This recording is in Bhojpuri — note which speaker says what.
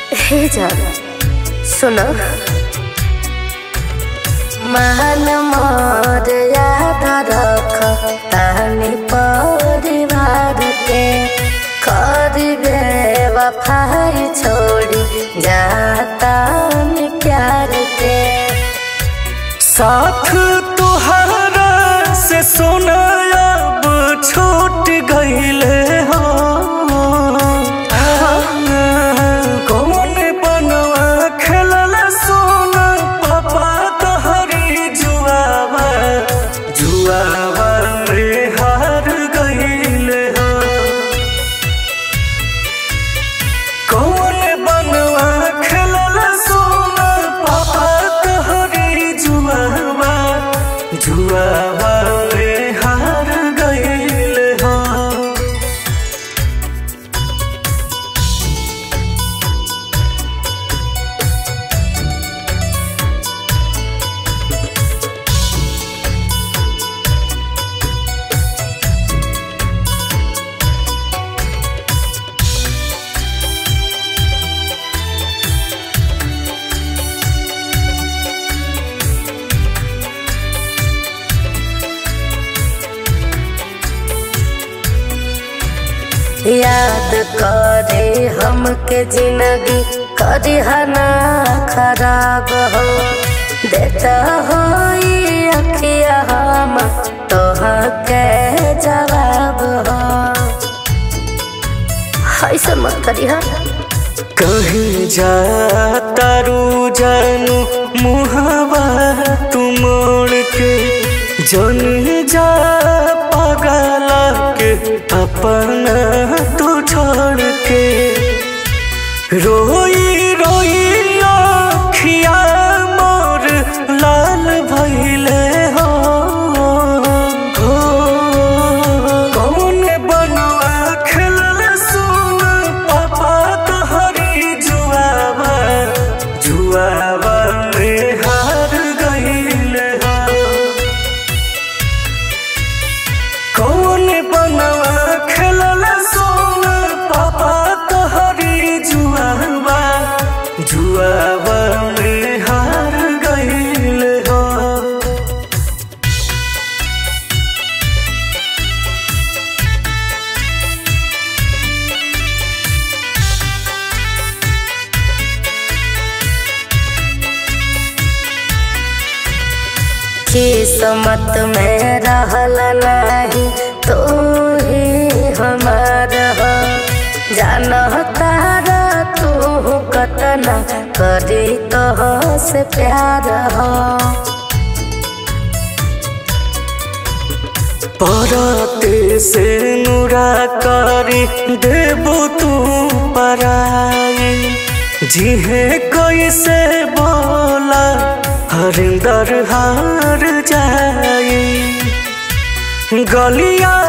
Speaker 1: हे जान सुनो मान मोर याद रख तानी परिवार के करिबे वफाई छोड़ी जाता प्यार के
Speaker 2: साथ तुहरा से सोना अब छूट गईले हो कौन बनवा खेलल सोना पापा तहरी जुआवा जुआवा में हार गईले हो कौन बनवा खेलल सोना पापा तहरी जुआवा जुआवा में हार गईले हो
Speaker 1: याद करे हमके जिंदगी करी हना खराब हो देता हो अखिया हम तोहा के जवाब हो ऐसा मत करी हा
Speaker 2: कहीं जा तारू जानू मुहवा तू मोड़ के जन जा पगला के अपना तू छोड़ के रोई रोई अखिया मोर लाल भइले हो हो कौन बनवा खेलल सुन पापा तहरी जुआवा जुआवा में हार गईले हो कौन बनवा खेलल सोन पापा तहरी जुआवा जुआवा में हार गईले हो
Speaker 1: किस्मत में रहल नहीं तू ही हमार हो जान तारा तू कतना करी तो से प्यार हो
Speaker 2: पराते से नुरा करी देबो तू पराई जिहे कैसे बोला हरिंदर हार जाई गलिया